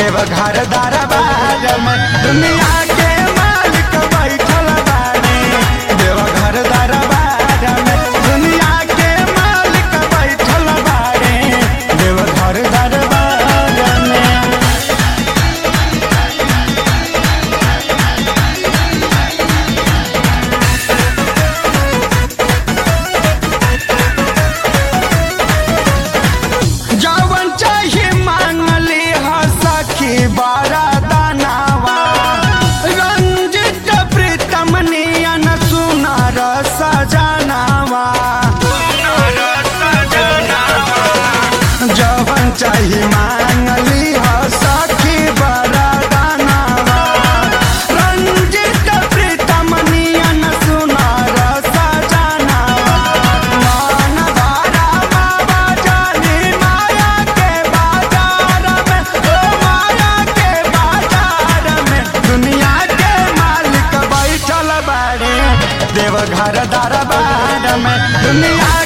देवघर दरबार में दुनिया के मालिक बैठल बाड़े देवघर दरबार में दुनिया के मालिक बैठल बाड़े देवघर दरबार में जवन चाहे मांगली ह सखी बारा दानावा रंजित प्रीतम नियन सुनार सजनावा जवन चाहे मांगली ह सखी बारा दानावा रंजित प्रीतम नियन सुनार सजनावा मान धारा बाबा जानी माया के बाजार में ओ माया के बाजार में दुनिया के मालिक बैठल बाड़े देवघर दरबार में दुनिया